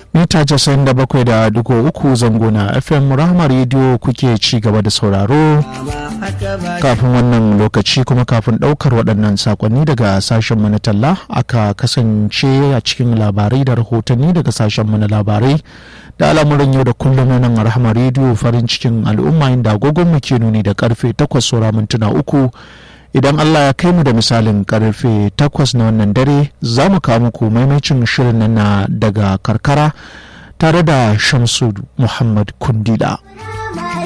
mita casa'in da bakwai da dugo uku zango na fm rahama rediyo kuke ci gaba da sauraro kafin wannan lokaci kuma kafin ɗaukar waɗannan sakonni daga sashen mu na talla aka kasance a cikin labarai da rahotanni daga sashen mu na labarai da al'amuran yau da kullum na nan rahama rediyo farin cikin al'umma inda agogon mu ke nuni da karfe takwas saura mintuna uku idan Allah ya kai mu da misalin karfe takwas na wannan dare za mu kawo muku maimacin shirin nan na daga karkara tare da shamsu muhammad kundila.